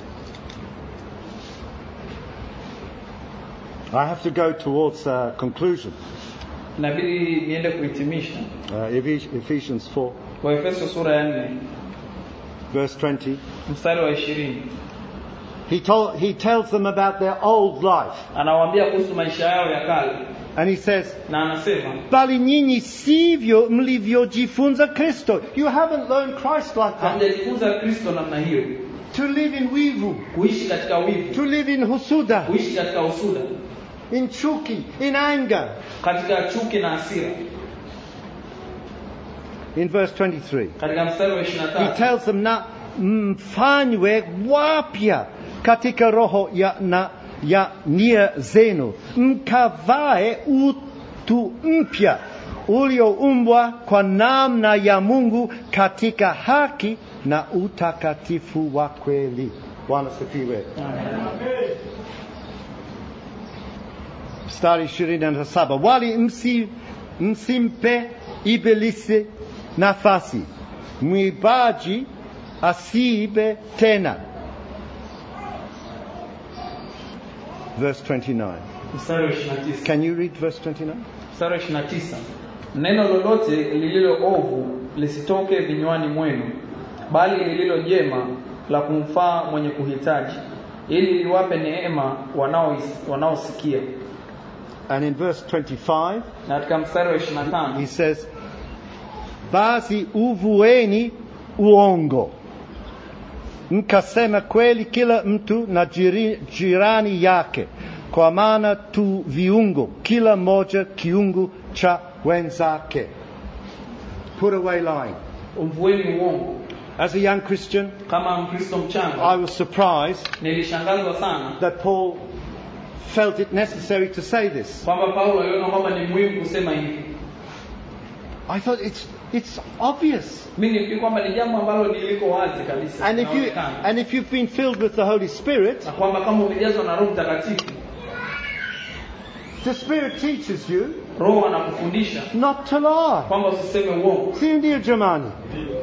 I have to go towards uh, conclusion. inabidi niende kuhitimisha Uh, Ephes- Ephesians 4, waefeso sura ya nne verse 20. mstari wa ishirini He, told, he tells them about their old life, anawaambia kuhusu maisha yao ya kale and he says, na anasema bali nyinyi sivyo mlivyojifunza Kristo. You haven't learned Christ like that. hamjajifunza kristo namna hiyo To live in wivu, kuishi katika wivu to live in husuda, kuishi katika usuda in chuki, in anger. katika chuki na hasira In verse 23, katika mstari wa ishirini na he tatu tells them na mfanywe wapya katika roho ya, na, ya nia zenu, mkavae utu mpya ulioumbwa kwa namna ya Mungu katika haki na utakatifu wa kweli. Bwana sifiwe. mstari ishirini na saba wali msi, msimpe ibilisi nafasi mwibaji asiibe tena verse 29 mstari wa ishirini na tisa can you read verse 29 mstari wa ishirini na tisa neno lolote lililo ovu lisitoke vinywani mwenu bali lililo jema la kumfaa mwenye kuhitaji ili liwape neema wanaois- wanaosikia and in verse 25 na katika mstari wa ishirini na he tano says basi uvueni uongo mkasema kweli kila mtu na jiri, jirani yake kwa maana tu viungo kila moja kiungo cha wenzake put away lying umvueni uongo as a young christian kama mkristo i mchanga was surprised nilishangazwa sana that paul felt it necessary to say this kwamba paulo aliona kwamba ni muhimu kusema hivi i thought it's it's obvious mi nifikiri kwamba ni jambo ambalo liliko wazi kabisa and if you linaonekana. and if you've been filled with the holy spirit na kwamba kama umejazwa na roho mtakatifu the spirit teaches you roho anakufundisha not to lie kwamba usiseme uongo si ndio jamani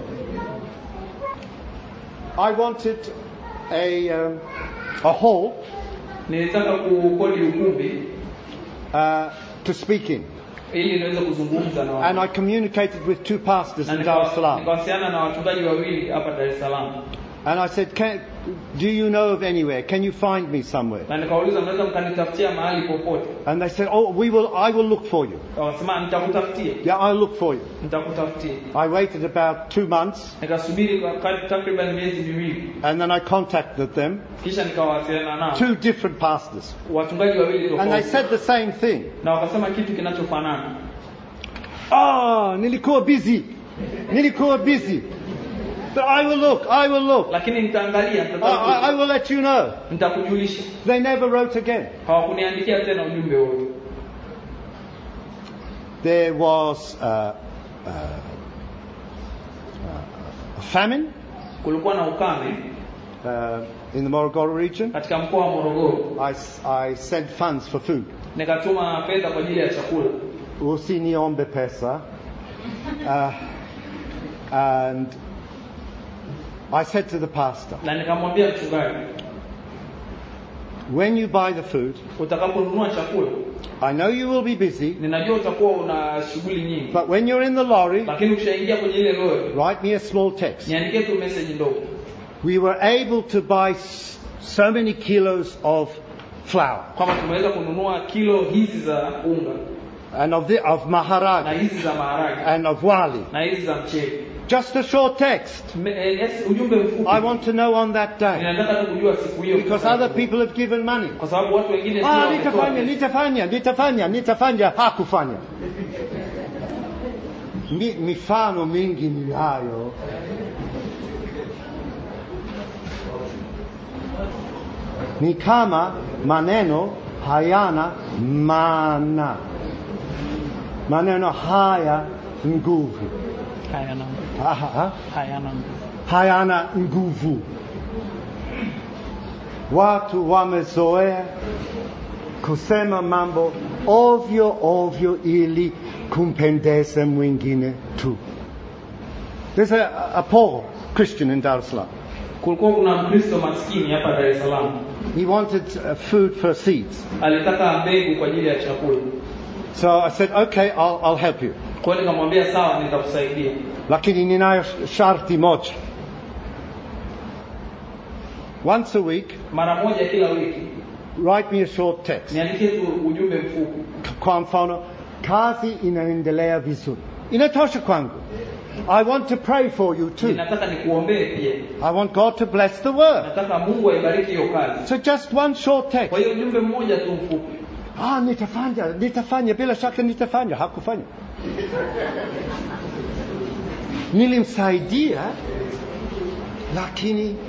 i wanted a um, a hall nilitaka kukodi ukumbi uh, to speak in ili niweze kuzungumza na and watu i communicated with two pastors na in dar es nika- salaam nikawasiliana na wachungaji wawili hapa Dar es Salaam and i said can, do you know of anywhere can you find me somewhere na nikawauliza mnaweza mkanitafutia mahali popote and they said oh we will i will look for you wakasema nitakutafutia yeah i'll look for you nitakutafutia i waited about two months nikasubiri kwa kar- takriban miezi miwili and then i contacted them kisha nikawasiliana nao two different pastors wachungaji wawili and they tofauti said the same thing na wakasema kitu kinachofanana ah nilikuwa busy nilikuwa busy But I will look, I will look. lakini nitaangalia I, I, I nitatafuta, will let you know. nitakujulisha They never wrote again. hawakuniandikia tena ujumbe wote There was uh, uh, a famine kulikuwa na ukame uh, in the Morogoro region. katika mkoa wa morogoro I, s- I sent funds for food. nikatuma fedha kwa ajili ya chakula Usiniombe pesa. Uh, and I said to the pastor, na nikamwambia mchungaji when you buy the food, utakaponunua chakula I know you will be busy, ninajua utakuwa una shughuli nyingi but when you're in the lorry, lakini ukishaingia kwenye ile lori write me a small text. niandikie tu message ndogo We were able to buy s- so many kilos of flour kwamba tumeweza kununua kilo hizi za unga and of, the, of na maharaj hizi za maharage and of wali. na hizi za mchele Just a short text. Me- eh, yes, ujumbe mfupi I want to know on that day ninataka tu kujua siku hiyo because other people have given money. kwa sababu watu wengine pia Ah, wametoa nitafanya, pesa. nitafanya, nitafanya, nitafanya, hakufanya. Mi, mifano mingi ni hayo. Ni kama maneno hayana maana. Maneno haya nguvu. hayana Ha- ha- ha? hayana hayana nguvu. Watu wamezoea kusema mambo ovyo ovyo ili kumpendeza mwingine tu. There's a, a poor Christian in Dar es Salaam. kulikuwa kuna mkristo maskini hapa dar es salaam He wanted uh, food for seeds. alitaka mbegu kwa ajili ya chakula So I said, okay, I'll, I'll help you. kwa hiyo nikamwambia sawa nitakusaidia Lakini ninayo sharti moja. Once a week, mara moja kila wiki write me a short text. niandikie tu ujumbe mfupi kwa mfano kazi inaendelea vizuri inatosha kwangu i want to pray for you too ninataka nikuombee pia i want god to bless the work nataka mungu aibariki hiyo kazi so just one short text kwa hiyo ujumbe mmoja tu mfupi ah nitafanya nitafanya bila shaka nitafanya hakufanya nilimsaidia lakini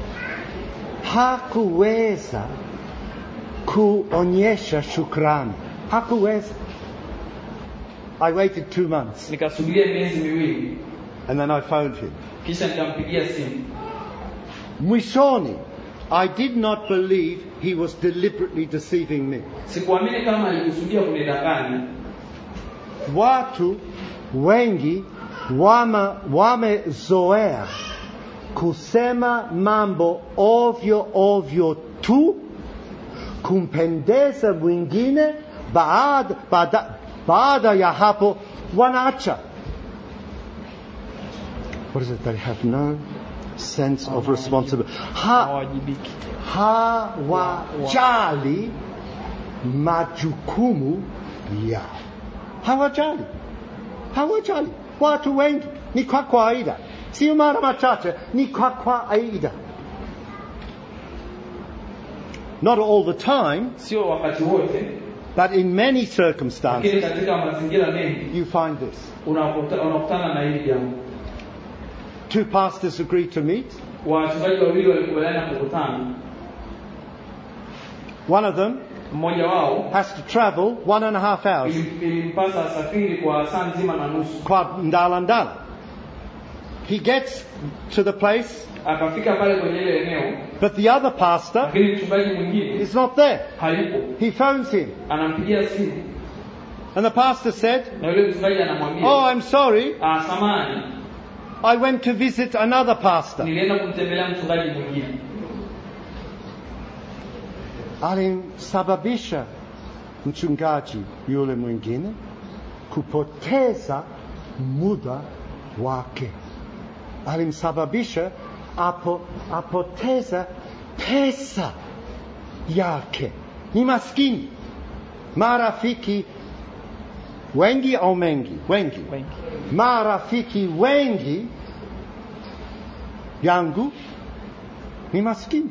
hakuweza kuonyesha shukrani hakuweza i waited two months nikasubiria miezi miwili and then i phoned him kisha nikampigia simu mwishoni i did not believe he was deliberately deceiving me sikuamini kama alikusudia kunidanganya watu wengi wama- wamezoea kusema mambo ovyo ovyo tu kumpendeza mwingine baada, baada, baada ya hapo wanaacha what is it they have no sense of responsibility ha, hawajibiki hawajali majukumu yao hawajali hawajali watu wengi ni kwa kawaida sio mara machache ni kwa kawaida not all the time sio wakati wote but in many lakini circumstances katika mazingira mengi you find this unakuta- unakutana na hili jambo two pastors agree to meet wachungaji wawili walikubaliana kukutana one of them mmoja wao has to travel one and a half hours ili- ilimpasa asafiri kwa saa nzima na nusu kwa ndala ndala he gets to the place akafika pale kwenye ile eneo but the other pastor lakini mchungaji mwingine is not there hayupo he phones him anampigia simu and the pastor said na yule mchungaji anamwambia oh i'm sorry ah, samani I went to visit another pastor. nilienda kumtembelea mchungaji mwingine Alimsababisha mchungaji yule mwingine kupoteza muda wake. Alimsababisha apo, apoteza pesa yake. Ni maskini. Marafiki wengi au mengi? Wengi. wengi marafiki wengi yangu ni maskini.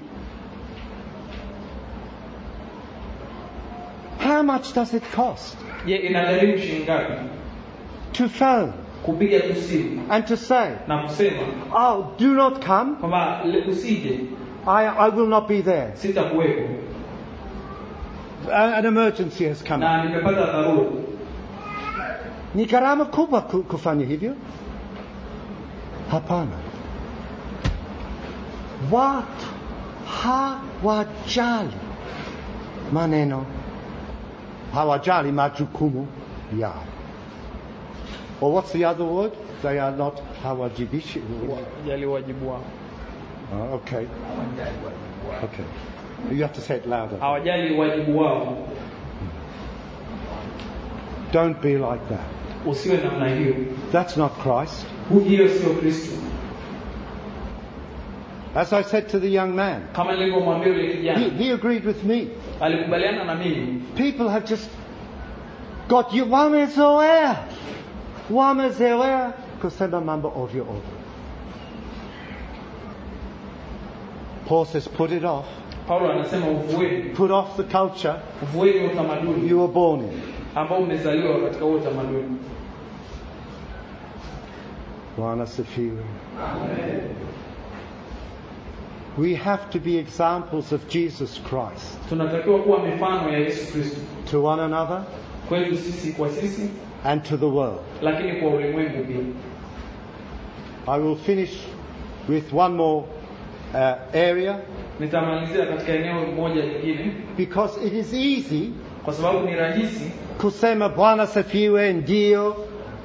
How much does it cost je inagharimu shilingi ngapi to phone kupiga tu simu and to say, na kusema Oh, do not come, kwamba le- usije I, I will not be there. sitakuwepo A- An emergency has come. na nimepata dharura Ni gharama kubwa ku- kufanya hivyo? Hapana. Watu hawajali maneno, hawajali majukumu yao. Or what's the other word? They are not hawajibishi. jali wajibu wao Oh, okay. Okay. You have to say it louder. hawajali wajibu wao Don't be like that. usiwe namna hiyo That's not Christ. Hu- hiyo sio kristo As I said to the young man, kama nilivyomwambia yule he, kijana he agreed with me. alikubaliana na mimi People have just got you wamezoea, wamezoea kusema mambo ovyo ovyo. Paul says, put it off. paulo anasema uvueni Put off the culture uvueni utamaduni you were born in. ambao umezaliwa katika huo utamaduni Bwana sifiwe. We have to be examples of Jesus Christ tunatakiwa kuwa mifano ya yesu kristo to one another kwetu sisi kwa sisi and to the world. lakini kwa ulimwengu pia I will finish with one more uh, area nitamalizia katika eneo moja lingine because it is easy kwa sababu ni rahisi kusema Bwana sifiwe ndio,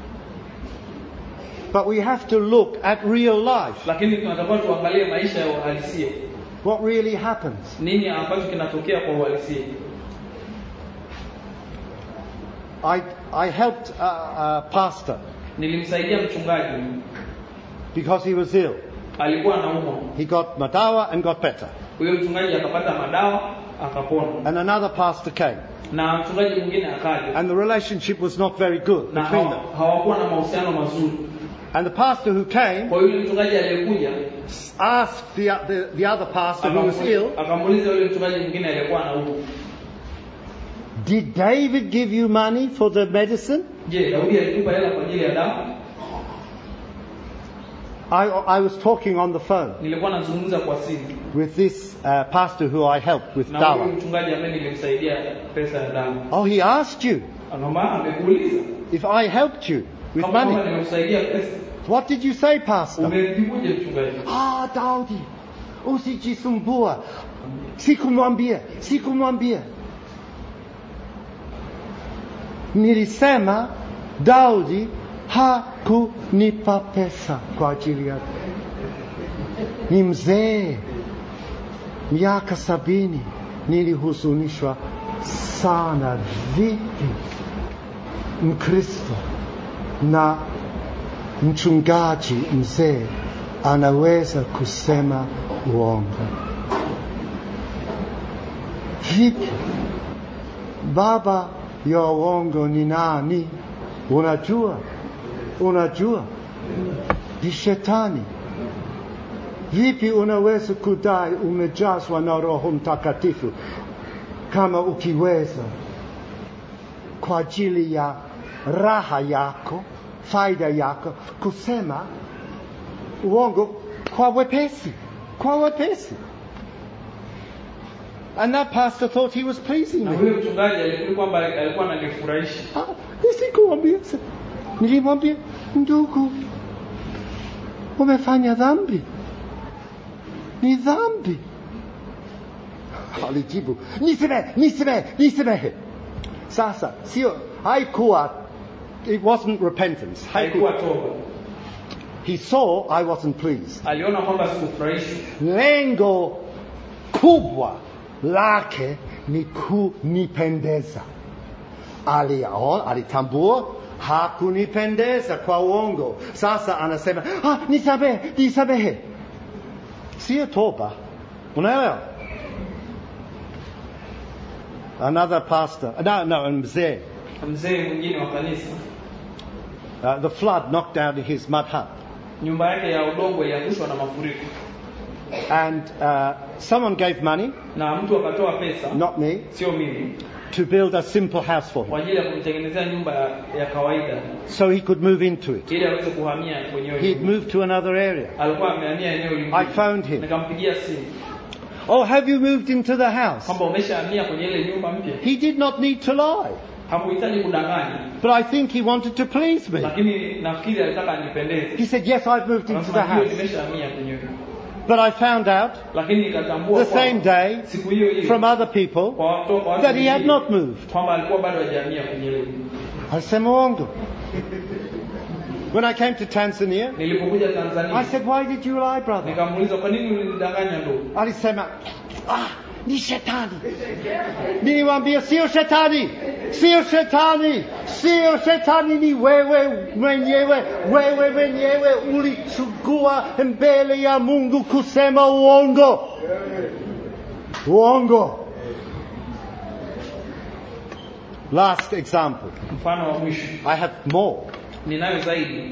but we have to look at real life. lakini tunatakiwa tuangalie maisha ya uhalisia What really happens? nini ambacho kinatokea kwa uhalisia I I helped a, a pastor nilimsaidia mchungaji because he was ill. alikuwa anaumwa He got madawa and got better, huyo mchungaji akapata madawa akapona and another pastor came, na mchungaji mwingine akaja and the relationship was not very good na between hawa- them. hawakuwa na mahusiano mazuri And the pastor who came kwa yule mchungaji aliyekuja asked the the, the other pastor who was akamu- ill, akamuuliza yule mchungaji mwingine aliyekuwa anaumwa "Did David give you money for the medicine?" je daudi alitupa hela kwa ajili ya dawa I I was talking on the phone nilikuwa nazungumza kwa simu with this uh, pastor who I helped with na huyu dawa. mchungaji ambaye nilimsaidia pesa ya dawa Oh, he asked you anaomba amekuuliza if I helped you with kama kwamba money. nimekusaidia pesa What did you say, Pastor? umejibuje mchungaji Ah, Daudi, usijisumbua. Sikumwambia, sikumwambia. Nilisema Daudi hakunipa pesa kwa ajili yake. Ni mzee, miaka sabini. Nilihuzunishwa sana, vipi Mkristo na mchungaji mzee anaweza kusema uongo vipi? Baba ya uongo ni nani? Unajua, unajua ni shetani. Vipi unaweza kudai umejazwa na Roho Mtakatifu kama ukiweza kwa ajili ya raha yako, faida yako, kusema uongo kwa wepesi, kwa wepesi. And that pastor thought he was pleasing na me. huyo mchungaji alifikiri kwamba alikuwa ananifurahisha Ah, Sikumwambia, nilimwambia ndugu, umefanya dhambi, ni dhambi. Alijibu, nisamehe, nisamehe, nisamehe. Sasa sio, haikuwa, it wasn't repentance. haikuwa Haikuwa. toba He saw I wasn't pleased. aliona kwamba sikufurahishwi Lengo kubwa lake ni kunipendeza. Aliona, alitambua hakunipendeza kwa uongo. Sasa anasema ah, nisamehe, nisamehe. Sio toba. Unaelewa? Another pastor, no, no, mzee. mzee mwingine wa kanisa Uh, the flood knocked down his mud hut. nyumba yake ya udongo iliangushwa na mafuriko And uh, someone gave money, na mtu akatoa pesa not me, sio mimi to build a simple house for kwa him ajili ya kumtengenezea nyumba ya, ya kawaida so he could move into it. ili aweze kuhamia kwenye hiyo He'd nyumba. moved to another area. alikuwa amehamia eneo I lingine phoned him. nikampigia simu Oh, have you moved into the house? kwamba umeshahamia kwenye ile nyumba mpya He did not need to lie, hakuhitaji kudanganya but I think he wanted to please me. lakini nafikiri alitaka anipendeze He said, Yes, I've moved into the Akasema, "Ndio, house. nimeshahamia kwenye hiyo But I found out lakini nikatambua the kwamba same day siku hiyo hiyo from other people kwa watu kwa watu that he had wengine, not moved. kwamba alikuwa bado hajahamia kwenye ile nyumba. Alisema uongo. When I came to Tanzania, nilipokuja I Tanzania said, Why did you lie, brother? nikamuuliza kwa nini ulinidanganya ndo Alisema, ah, ni shetani. Niliwaambia sio shetani, sio shetani, sio shetani, ni wewe mwenyewe. Wewe mwenyewe ulichukua mbele ya Mungu kusema uongo, uongo. Last example. mfano wa mwisho I have more. ninayo zaidi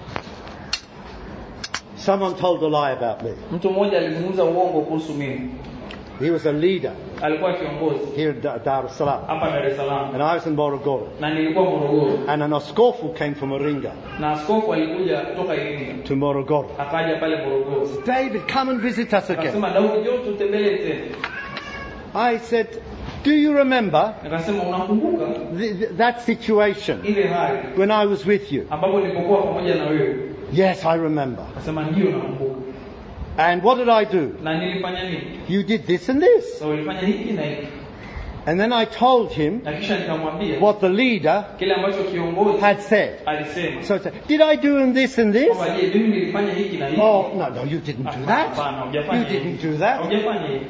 Someone told a lie about me. mtu mmoja alizungumza uongo kuhusu mimi He was a leader alikuwa kiongozi here in Da- Dar es Salaam, hapa Dar es Salaam and I was in Morogoro. na nilikuwa Morogoro And an askofu came from Moringa na askofu alikuja kutoka Iringa to Morogoro. akaja pale Morogoro David, come and visit us again. akasema Daudi njoo tutembelee tena I said, Do you remember nikasema unakumbuka th- th- that situation ile hali when I was with you? ambapo nilipokuwa pamoja na wewe Yes, I remember. akasema ndio nakumbuka And what did I do? na nilifanya nini You did this and this. so ulifanya hiki na hiki And then I told him na kisha nikamwambia what the leader kile ambacho kiongozi had said. alisema So I said, Did I do in this and this? kwamba je mimi nilifanya hiki na hiki Oh, no, no, you didn't do that. Hapana, hujafanya You hivi. didn't do that. Hujafanya hivi.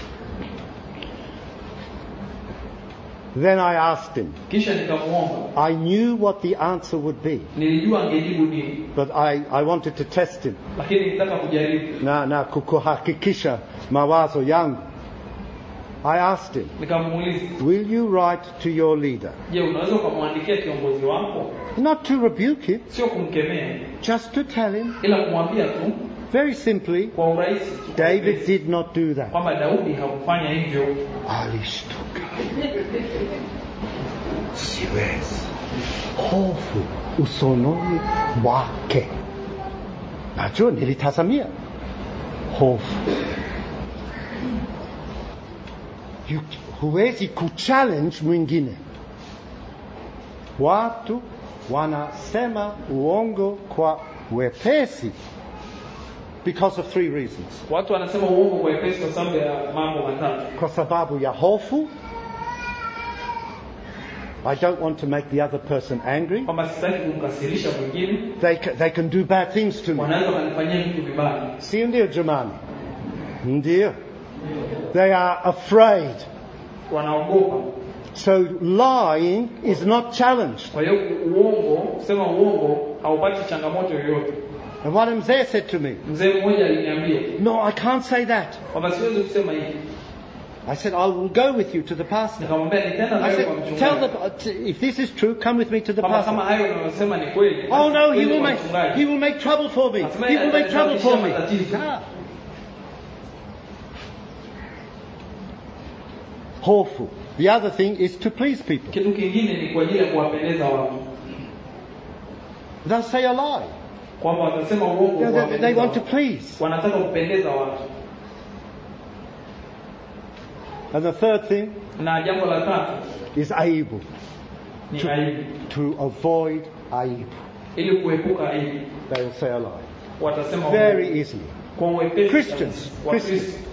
Then I asked him. kisha nikamuomba I knew what the answer would be, nilijua angejibu nini but I, I wanted to test him. lakini nilitaka kujaribu Na, na kukuhakikisha mawazo yangu. I asked him, nikamuuliza Will you write to your leader? je unaweza ukamwandikia kiongozi wako Not to rebuke him, sio kumkemea just to tell him ila kumwambia tu very simply, kwa urahisi tu, kwa David urahisi, did not do that. kwamba daudi hakufanya hivyo Alishtuka. Siwezi. Hofu usononi mwake. Najua nilitazamia hofu. You- Huwezi kuchallenge mwingine. Watu wanasema uongo kwa wepesi because of three reasons. watu wanasema uongo kwa epesi kwa sababu ya mambo matatu kwa sababu ya hofu. I don't want to make the other person angry. kwamba sitaki kumkasirisha mwingine They can, they can do bad things to me. wanaweza wakanifanyia vitu vibaya Si ndio jamani? Ndio. They are afraid. wanaogopa So lying is not challenged. kwa hiyo uongo kusema uongo haupati changamoto yoyote And one mzee said to me, mzee mmoja aliniambia No, I can't say that. kwamba siwezi kusema hivi I said, I will go with you to the pastor. nikamwambia nitaenda I nawe kwa said, tell mchungaji the, if this is true, come with me to the kwamba kama pastor. hayo unayosema ni kweli Oh no, he twende will kwa make, mchungaji. he will make trouble for me. Nasema He will make trouble for me. matatizo. Ah. Hofu. The other thing is to please people. kitu kingine ni kwa ajili ya kuwapendeza watu They'll say a lie. kwamba watasema uongo They, they, they kuwapendeza want to watu. please. wanataka kupendeza watu And the third thing na jambo la tatu is aibu. ni To- aibu To avoid aibu. ili kuepuka aibu They will say a lie. watasema Very uongo. easily. kwa uwepesi Christians. kabisa. Christians. Wakristo.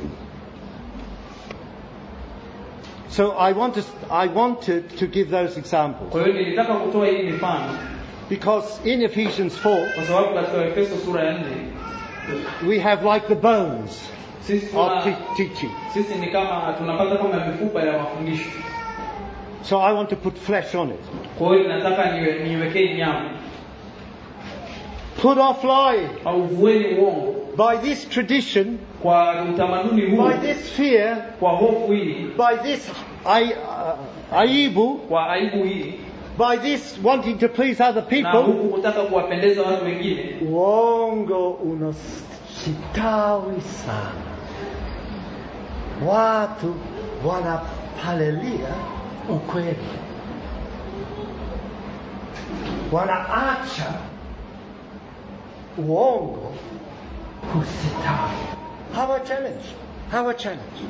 So I want to, I wanted to give those examples. kwa hiyo nilitaka kutoa hii mifano Because in Ephesians 4, kwa sababu katika Efeso sura ya nne we have like the bones sisi of tuna, te- teaching. sisi ni kama tunapata kama mifupa ya mafundisho So I want to put flesh on it. kwa hiyo nataka niwe- niwekee nyama Put off lying. au vueni uongo By this tradition, kwa utamaduni huu by this fear, kwa hofu hii by this I, uh, aibu, kwa aibu hii by this wanting to please other na people, huku kutaka kuwapendeza watu wengine uongo unastawi sana. Watu wanapalilia ukweli wanaacha uongo kusitawi hawa challenge hawa challenge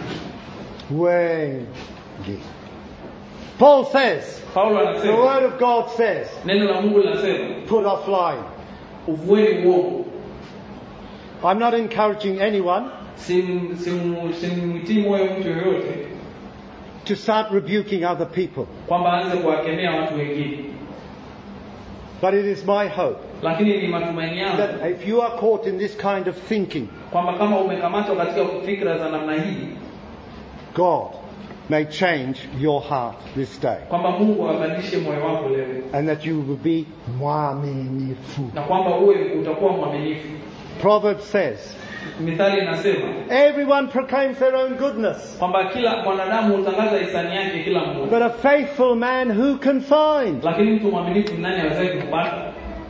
wengi paul says paulo the anasema word of god says neno la mungu linasema put off lying uvueni uongo i'm not encouraging anyone Sim- sim- simwitii moyo mtu yoyote to start rebuking other people kwamba aanze kuwakemea watu wengine but it is my hope lakini ni matumaini yangu that if you are caught in this kind of thinking kwamba kama umekamatwa katika fikra za namna hii god may change your heart this day kwamba mungu abadilishe moyo wako leo and that you will be mwaminifu na kwamba uwe utakuwa mwaminifu proverbs says mithali inasema everyone proclaims their own goodness kwamba kila mwanadamu hutangaza hisani yake kila but mmoja a faithful man who can find lakini mtu mwaminifu ni nani awezaye kumpata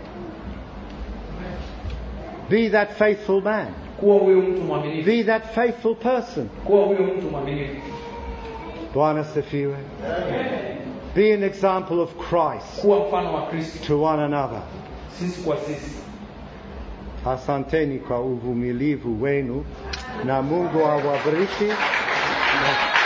be that faithful man kuwa huyo mtu mwaminifu be that faithful person kuwa huyo mtu mwaminifu bwana sifiwe be an example of christ kuwa mfano wa kristo to one another sisi kwa sisi asanteni kwa uvumilivu wenu na mungu awabariki na